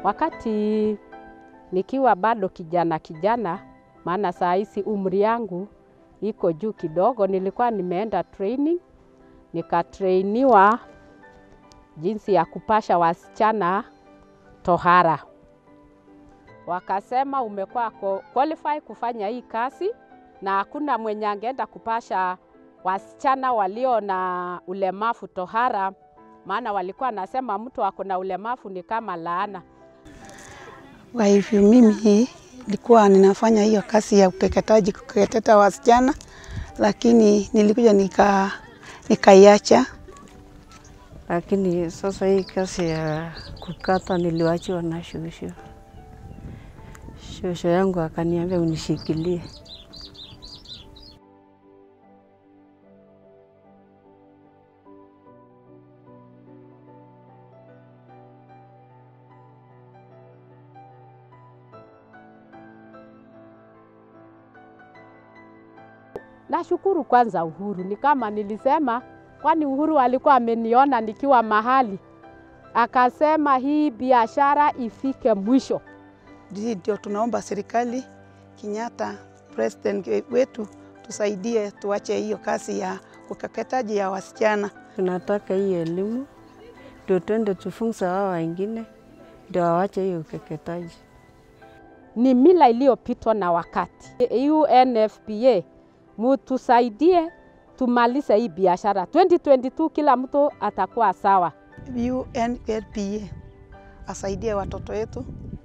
Wakati nikiwa bado kijana kijana, maana saa hizi umri yangu iko juu kidogo, nilikuwa nimeenda training, nikatrainiwa jinsi ya kupasha wasichana tohara. Wakasema umekuwa qualify kufanya hii kazi na hakuna mwenye angeenda kupasha wasichana walio na ulemavu tohara, maana walikuwa wanasema mtu ako na ulemavu ni kama laana. Kwa hivyo mimi nilikuwa ninafanya hiyo kazi ya ukeketaji, kukeketa wasichana, lakini nilikuja nika nikaiacha. Lakini sasa hii kazi ya kukata niliwachiwa na shosho. Shosho yangu akaniambia unishikilie. Nashukuru kwanza Uhuru, ni kama nilisema, kwani Uhuru alikuwa ameniona nikiwa mahali, akasema hii biashara ifike mwisho. Hii ndio tunaomba serikali Kenyatta, president wetu, tusaidie tuache hiyo kazi ya ukeketaji ya wasichana. Tunataka hii elimu ndio twende tufunze hao wengine ndio wawache hiyo ukeketaji. Ni mila iliyopitwa na wakati. UNFPA mutusaidie tumalize hii biashara 2022, kila mtu atakuwa sawa. UNFPA asaidie watoto wetu